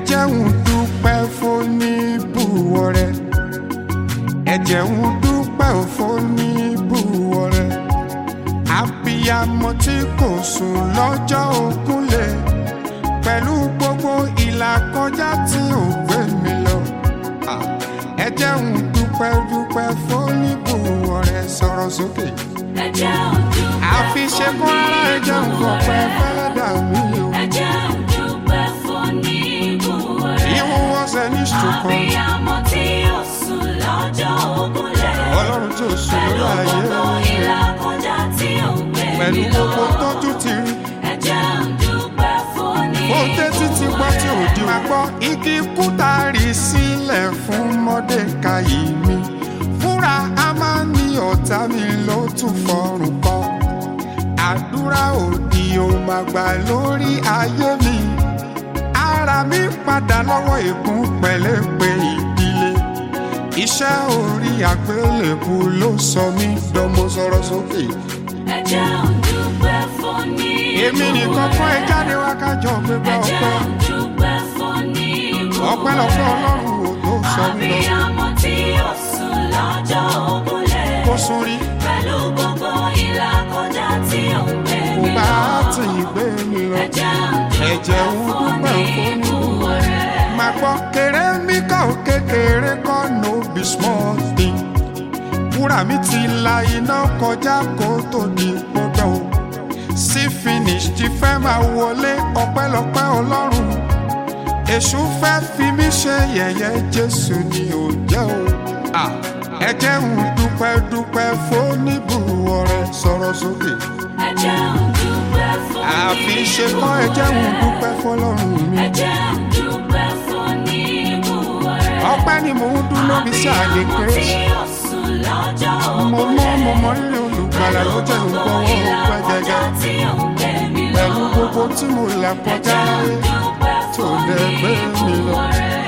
jẹ́ ń dúpẹ́ fóníbùwọ̀ rẹ̀ ẹ jẹ́ ń dúpẹ́ fóníbùwọ̀ rẹ̀ abiyamọ tí kò sùn lọ́jọ́ ògúnlẹ̀ pẹ̀lú gbogbo ìlàkọjá tí ò gbé mi lọ Ah, ẹ jẹ́ ń dúpẹ́ dúpẹ́ fóníbùwọ̀ rẹ̀ sọ̀rọ̀ sókè ẹ jẹ́ òdúpẹ́ àfi ṣe kó ara ẹ jẹ́ ń fọpẹ́ fẹ́lẹ́ dà mí o. ẹ jẹ́ òdúpẹ́ fún níbùwọ̀ rẹ̀. Even was an instrument. Abiyamọ tí ó sùn lọ́jọ́ ògúnlẹ̀. Ọlọ́run tó sùn Pẹ̀lú lórí ayé gbogbo ìlàkọjá tí ó ń gbé pẹ̀lú mi lọ. gbogbo tọ́jú ti rí. Ẹ jẹ́ òdúpẹ́ fún Ó tẹ́tí ti gbọ́ tí ò di wá gbọ́. Igi kúta rí sílẹ̀ fún Mọ́dékayì mi. Fúnra a máa ní ọ̀tá mi ló tún fọrùn kọ́. Àdúrà òdì ò máa gbà lórí ayé mi. Ara mi padà lọ́wọ́ ègún pẹ̀lẹ́pẹ̀ ìdílé. Iṣẹ́ orí àgbélébù ló sọ mí dánmọ́ sọ̀rọ̀ sókè. Ẹ jẹ́ òdúpẹ́ fún níbùwọ̀ rẹ̀. Èmi nìkan kọ́ ẹ jáde wá kájọ gbégbá Ẹ jẹ́ ọpẹ́. òdúpẹ́ fún níbùwọ̀ Ọpẹ́ lọ́pẹ́ Ọlọ́run ò tó sọ mí lọ. Abiyamọ tí ó sùn lọ́jọ́ ògúnlẹ̀. Kó sún rí, Pẹ̀lú gbogbo ìlàkọjá tí ó ń gbé kò mi bá lọ. tì í gbé mi lọ. Ẹ jẹ́ Ẹ̀jẹ̀ ń òdúpẹ́ fún dúpẹ́ fún níbùwọ̀ rẹ̀. Màá gbọ́ kéré mi ká ò kékeré kọ́ no be small thing. Wúrà mi ti la iná kọjá kó tó di gbọ́dọ̀ o. Sí finish ti fẹ́ máa wọlé ọpẹ́lọpẹ́ Ọlọ́run. Èṣù fẹ́ fi mí ṣe yẹ̀yẹ́ Jésù ni ò jẹ́ o. Ah, Ẹ jẹ́ ń dúpẹ́ dúpẹ́ fóníbùwọ̀ rẹ̀ sọ̀rọ̀ sókè. Ẹ jẹ́ òdúpẹ́ fún Àfi ṣe kọ́ ẹ jẹ́ ń dúpẹ́ fọlọ́run mi. Ẹ jẹ́ òdúpẹ́ fún níbùwọ̀ rẹ̀. Ọpẹ́ ni mò ń dún lóbi sí àlè Abiyamọ tí kérésì. ó sùn lọ́jọ́ Mo mọ́ mo mọ rírì olùgbàlà ló jẹ́ ń gbọ́ owó pẹ́ gẹ́gẹ́. tí ó ń gbé mi lọ. Pẹ̀lú gbogbo tí mo là kọjá láyé Dúpẹ́ tó fún dẹ̀ gbé mi lọ. níbùwọ̀ rẹ̀.